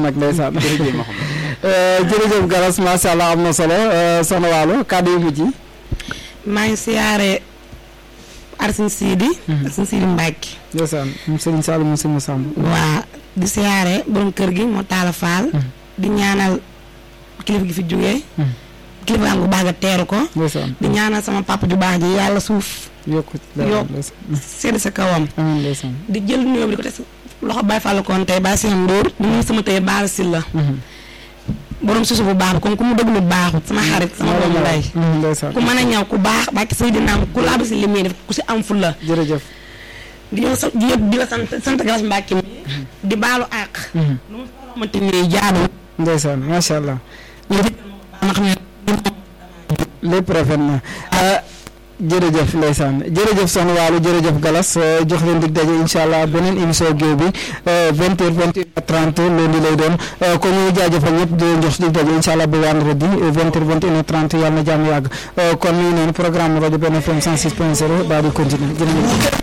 mag ndeysaan jërëjëf Mouhamed. jërëjëf Galas macha allah am na solo soxna Waalo kàddu yu mujj yi. maa ngi siyaare Arsin Sidi. Arsin Sidi Mbacke. ndeysaan moom Serigne Saliou moom Serigne Samb. waa di siyaare borom kër gi moo taala faal. di ñaanal kilifa gi fi jógee. kilifa am bu baax nga teeru ko. ndeysaan di ñaanal sama papa ju baax ji yàlla suuf. yokku yokk sedd sa kawam. amiin ndeysaan. di jël nuyoo bi di ko teg loxo Baye Fall koon tey Baye Sène Ndour. di nuyu sama tey Baara Sylla. borom susu bu baax comme ku mu déglu baaxut sama xarit sama doomu ndey. ndeysaan ku mën a ñaw ku baax bàkki Seydina ku laaba si li muy def ku si am fulla jërëjëf. di ñëw sa di di la sant sant Galas Mbacke mi di baalu àq. lu mu xamante ni jaadu. ndeysaan macha allah. ñu di ma xam ne lépp rafet na jërëjëf ndeysaan jërëjëf soxna Waalo jërëjëf Galas jox leen dig daje incha allah beneen émission géew bi vingt heures vingt et une heures trente lundi lay doon kon ñu ngi jaajëfal ñëpp di leen jox dig daje incha allah ba vendredi vingt heures vingt et une heures trente yàlla na jàmm yàgg kon ñu ngi noonu programme rajo benn FM cent six point zéro daal di continuer jërëjëf